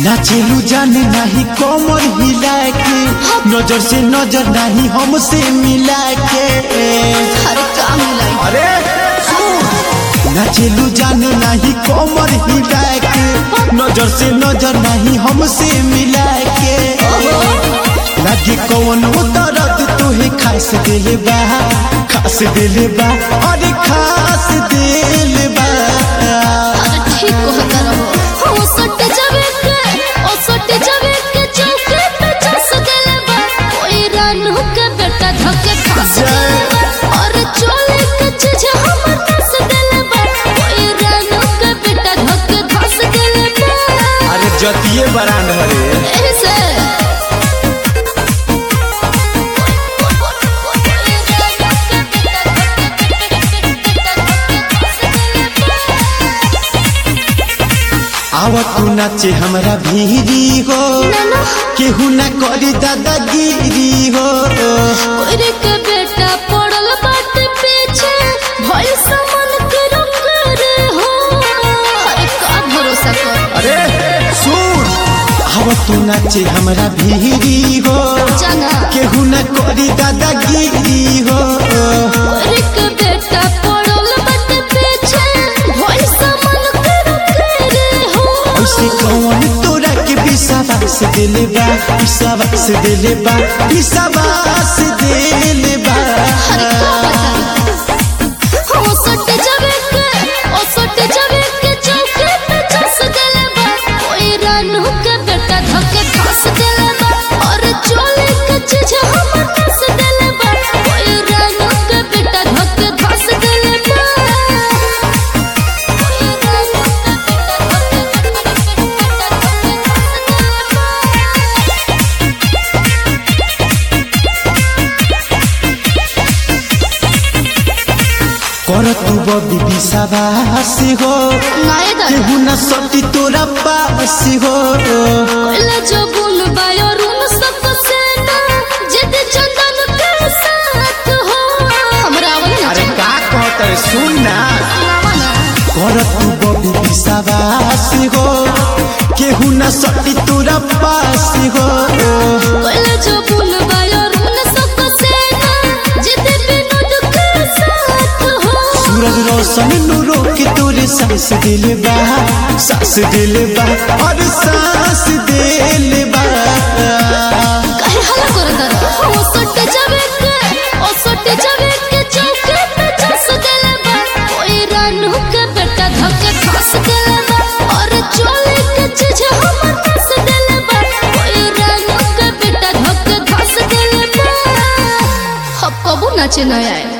नाचेलू जाने नहीं कमर हिला के नजर से नजर नहीं हमसे मिला के अरे का मिलाई अरे नाचेलू जाने नहीं कमर हिला के नजर से नजर नहीं हमसे मिला के लगे कौन दर्द तोहे खास दिले बा खास दिले बा अरे खास दिले बा अरे ठीक कहता रहो ओ सट जावे के ओ सट जावे के चौके पे चस गेले बा कोई रानू के बेटा धके फंस गेले बा और चोले के चीज हमर फंस गेले बा कोई रानू के बेटा धके फंस गेले बा अरे जतिये बरांड हरे ऐसे आवा तू नाचे हमरा भीरी हो केहू ना करी दादागिरी हो कोई के बेटा पड़ल बाटे पीछे भइल समन के रुक रे हो अरे का भरोसा कर अरे सुन आवा तू नाचे हमरा भीरी हो जाना केहू ना करी दादागिरी हो कोई के बेटा पड़ल बाटे पीछे भइल समन के रुक रे हो ऐसे कौन तोरा के विश्वास दिले बा विश्वास दिले बा विश्वास दिले बा अरे का बताई हो सट जावे के ओ सट जावे के चौके पे चस गेले बा कोई रानू के बेटा धके फंस गेले बा और चोले के चीज हमर फंस गेले बा कोई रानू के बेटा धके फंस गेले बा कोई रानू के बेटा कर तू बबी विश्वास हो नाये दादा केहू ना सटी तोरा पास हो कोइला जो गुन बायो रूम सब सेना जिद चंदन के साथ हो हमरा आवल ना अरे का कहत है सुन ना कर तू बबी विश्वास हो केहू ना सटी तोरा पास हो कोइला जो गुन बायो रूम सब सेना जिद विनोद के साथ हो सूरज रोशन नूरो के तोरे सांस दिले बा सांस दिले बा और सांस दिले बा काहे हल्ला करत रह ओ सट जावे के ओ सट जावे के चौके पे चस गेले बा कोई रानू के बेटा धके फंस गेले बा और चोले के चीज हमर फंस गेले बा कोई रानू के बेटा धके फंस गेले बा अब कबू नाचे न आए